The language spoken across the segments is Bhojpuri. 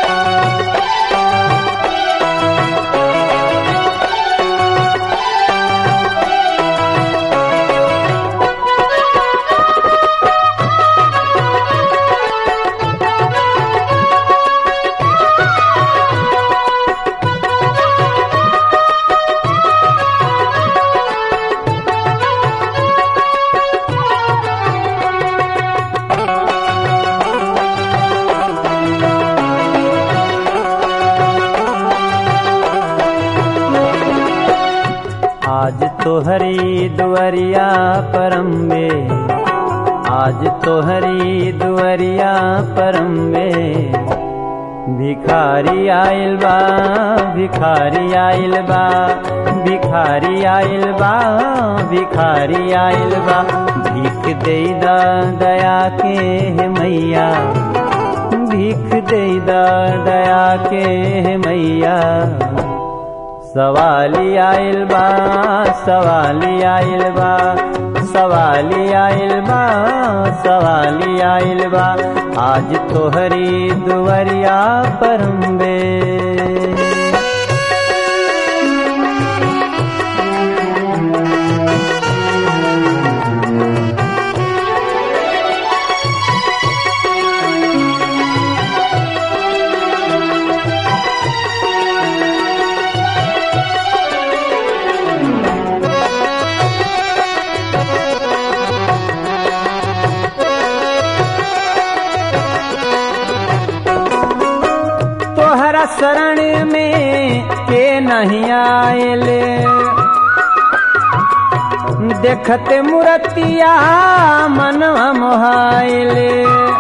आज तो हरी दुवरिया परम में आज तो हरी दुवरिया परम में भिखारी आइल बा भिखारी आइल बा भिखारी आइल बा भिखारी आइल बा भीख दे दा दया के हे मैया भीख दे दा दया के हे मैया सवाली आइल बा सवाली आइल बा सवाली आइल बा सवाली आइल बा आज तोहरी दुवरिया परम्बे तोहरा शरण में के नहीं आएले देखते मूर्तिया मनवा मोहाइले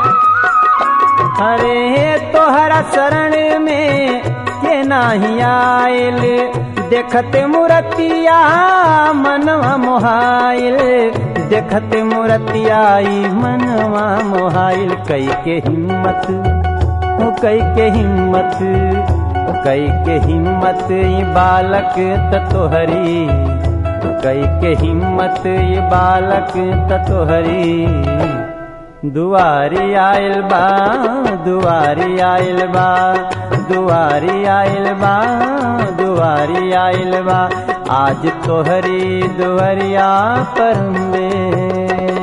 अरे तोहरा शरण में के नहीं आएले देखते मूर्तिया मनवा मोहाइल देखते मूर्तिया ई मनवा मोहाइल कई के हिम्मत ओ कई के हिम्मत ओ कई के हिम्मत ये बालक ततोहरी कई के हिम्मत ये बालक ततोहरी दुआरी आयल बा दुआरी आयल बा दुआरी आयल बा दुआरी आयल बा आज तोहरी दुआरिया पर में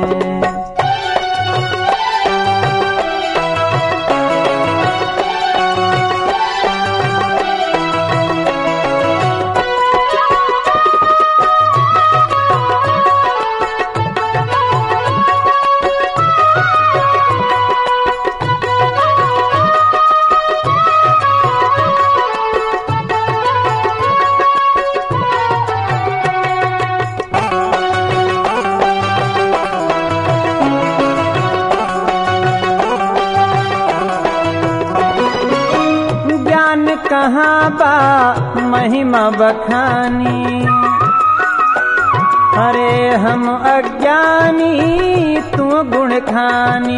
ज्ञान कहाँ बा महिमा बखानी अरे हम अज्ञानी तू गुण खानी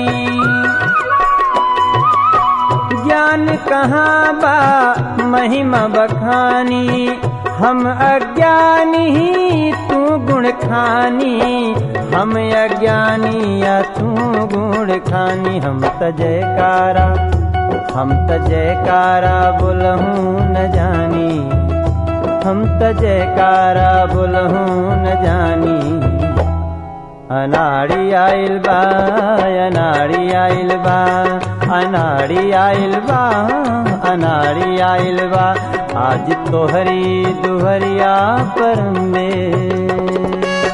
ज्ञान कहाँ बा महिमा बखानी हम अज्ञानी तू गुण खानी हम अज्ञानी या तू गुण खानी हम त जयकारा हम त जयकारा बोलहूँ न जानी हम त जयकारा बोलहूँ न जानी अनाड़ी आइल बा अनाड़ी आइल बा अनाड़ी आइल बा अनाड़ी आइल बा आज तोहरी दुहरिया पर में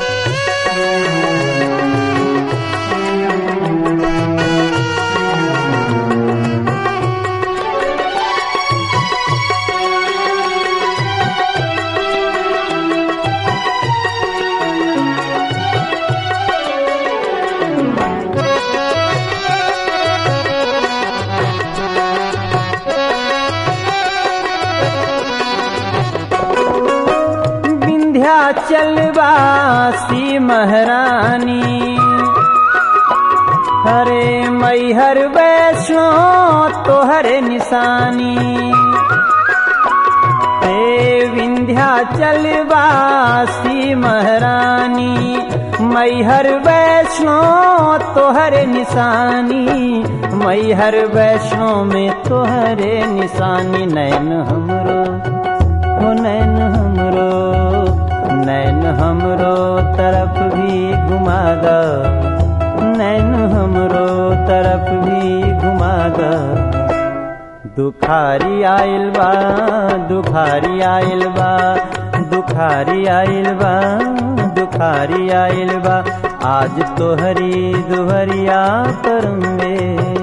विंध्याचल वासी महारानी हरे मैहर वैष्णो तोहरे निशानी हे विंध्याचल वासी महारानी मैहर वैष्णो तोहरे निशानी मैहर वैष्णो में तोहरे निशानी नैन हमरो हो नैन हमरो नैन हमरो तरफ भी घुमा द नैन हमरो तरफ भी घुमा द दुखारी आइल बा दुखारी आइल बा दुखारी आइल बा दुखारी आइल बा आज तोहरी दुहरिया पर में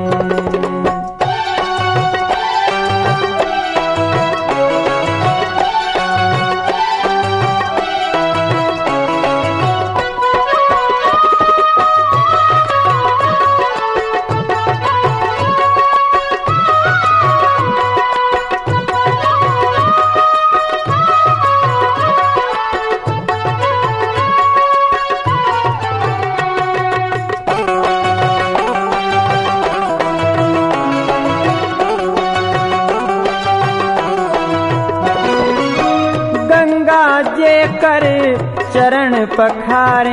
गंगा जे कर चरण पखारे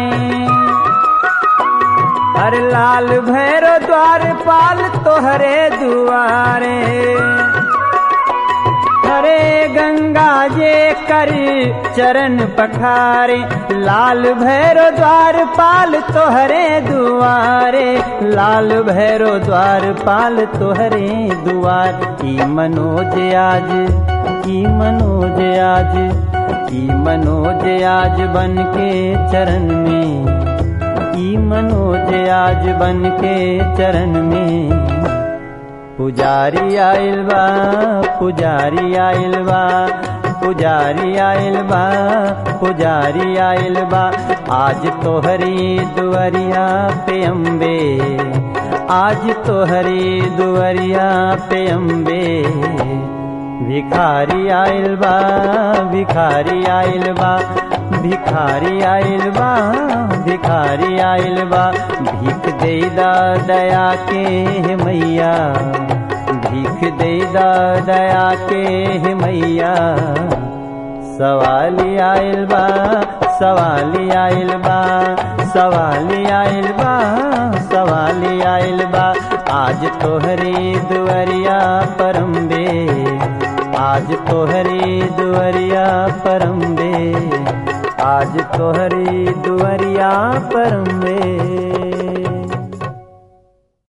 हर लाल भैरो द्वार पाल तोहरे दुआरे हरे गंगा जे कर चरण पखारे लाल भैरो द्वार पाल तोहरे दुआरे लाल भैरो द्वार पाल तोहरे दुआर की मनोज आज की मनोज आज की मनोज आज बन के चरण में की मनोज आज बन के चरण में पुजारी आइल बा पुजारी आइल बा पुजारी आइल बा पुजारी आइल बा आज तोहरी दुआरिया पे अम्बे आज तोहरी दुआरिया पे अम्बे भिखारी आइल बा भिखारी आइल बा भिखारी आइल बा भिखारी आइल बा भीख देदा दया के हे मैया भीख देदा दया के हे मैया सवाली आइल बा सवाली आइल बा सवाली आइल बा सवाली आइल बा आज तोहरी दुआरिया परम्बे आज तोहरी दुआरिया परम्बे आज तोहरी दुआरिया परम्बे